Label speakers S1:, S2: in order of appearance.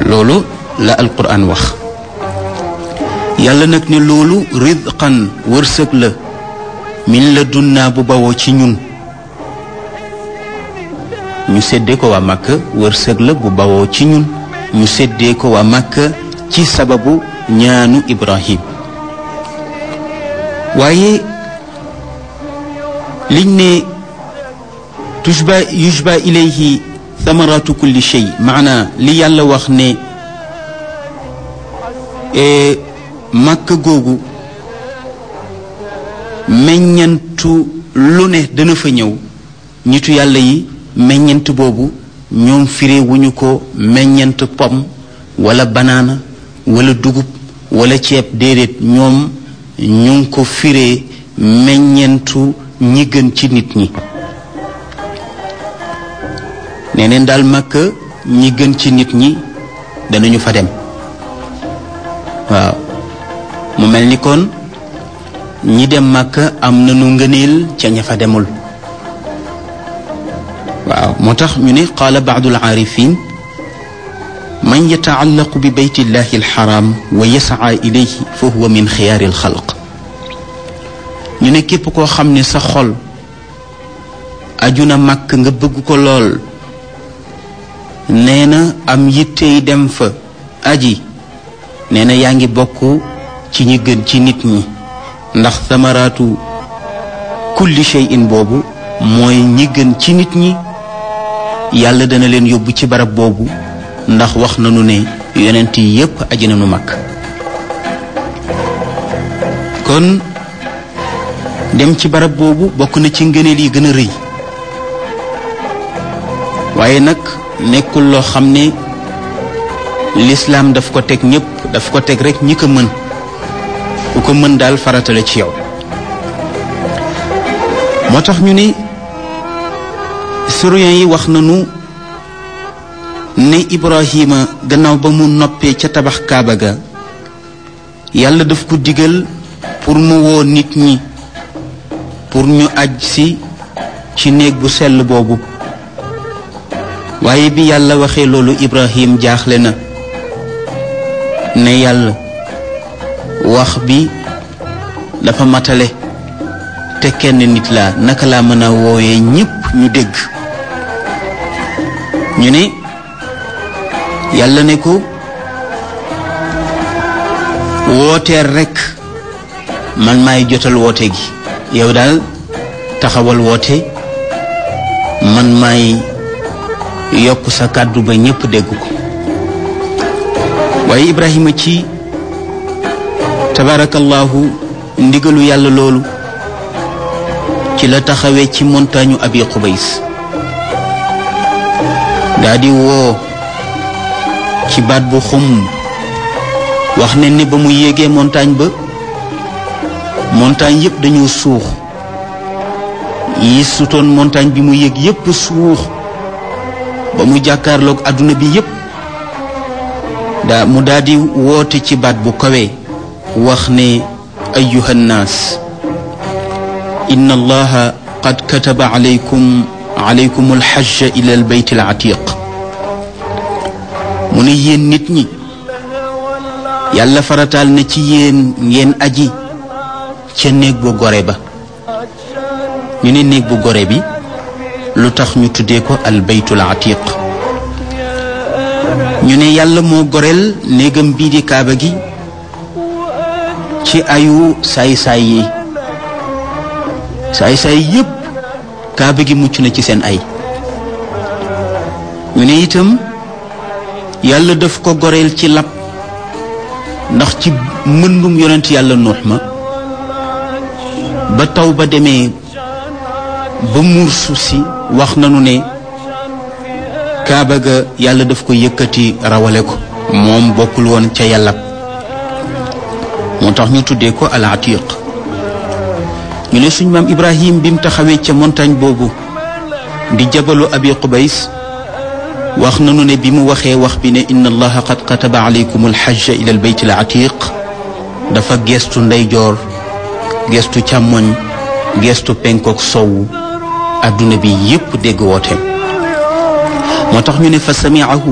S1: loolu la alquran wax yàlla nag ne loolu rizqan wërsëg la min la dunnaa bu bawoo ci ñun ñu séddee ko waa Makka wërsëg la bu bawoo ci ñun ñu séddee ko waa Makka ci sababu ñaanu Ibrahim waaye liñ ne tujba yujba ilayhi thamaratu kulli shay maana li yàlla wax ne Makka googu meññantu lu ne dana fa ñëw ñitu yàlla yi meññant boobu ñoom firé wuñu ko meññant pom wala banaana wala dugub wala ceeb déedéet ñoom ñu ngi ko firé meññentu ñi gën ci nit ñi nee neen daal màkk ñi gën ci nit ñi danañu fa dem waaw mu mel ni kon ñi dem màkk am nañu ngëneel ca ña fa demul waaw moo tax ñu ne qaala baadu alaarifin man yataallaqu bi beyti llahi alxaram wa yasaa ilayhi fa huwa min xiyaari alxalq ñu ne képp koo xam ne sa xol aju na màkk nga bëgg ko lool nee na am yittey dem fa aji nee na yaa ngi bokk ci ñi gën ci nit ñi ndax samaraatu kulli shay'in boobu mooy ñi gën ci nit ñi yàlla dana leen yóbbu ci barab boobu ndax wax nañu ne yonent yi yépp aji nañu mag kon dem ci barab boobu bokk na ci ngëneel yi gën a rëy waaye nag nekkul loo xam ne lislaam daf ko teg ñépp daf ko teg rekk ñi ko mën ku ko mën daal faratale ci yow moo tax ñu ne syriens yi wax nañu ne Ibrahima gannaaw ba mu noppee ca tabax kaaba ga yàlla daf ko digal pour mu woo nit ñi pour ñu aj si ci néeg bu sell boobu waaye bi yàlla waxee loolu Ibrahim jaaxle na ne yàlla wax bi dafa matale te kenn nit laa naka laa mën a wooyee ñépp ñu dégg ñu ne yàlla ne ko wooteel rekk man maay jotal woote gi yow daal taxawal woote man maay yokk sa kàddu ba ñépp dégg ko waaye Ibrahima ci tabarakallahu ndigalu yàlla loolu ci la taxawee ci montagne abi xubays daa di woo ci baat bu xum wax ne ni ba mu yéegee montagne ba montagne yépp dañoo suux yi sutoon montagne bi mu yéeg yépp suux ba mu jàkkaarloog àdduna bi yépp daa mu daal di woote ci baat bu kawe wax ne ayuha nnaas inna allaha qad kataba alaykum alaykum alxajja ila albayt alatiq mu ne yéen nit ñi yàlla farataal na ci yéen ngeen aji ca néeg bu gore ba ñu ne néeg bu gore bi lu tax ñu tuddee ko albaytul atiq ñu ne yàlla moo goreel néegam bii di kaaba gi ci ayu saay-saay yi saay-saay yépp kaaba gi mucc na ci seen ay ñu ne itam yàlla daf ko goreel ci lab ndax ci mëndum yonent yàlla nuux ma ba taw ba demee ba muur suuf si wax nanu ne kaaba ga yàlla daf ko yëkkati rawale ko moom bokkul woon ca yàlla moo tax ñu tuddee ko al atiq ñu ne suñ maam ibrahim bi mu taxawee ca montagne boobu di jabalu abi qubays wax nanu ne bi mu waxee wax bi ne inna allaha qad kataba alaykum alxajja ila albayt al atiq dafa geestu ndeyjoor geestu càmmoñ geestu penkook sowu adduna bi yépp dégg wooteem moo tax ñu ne fa samiahu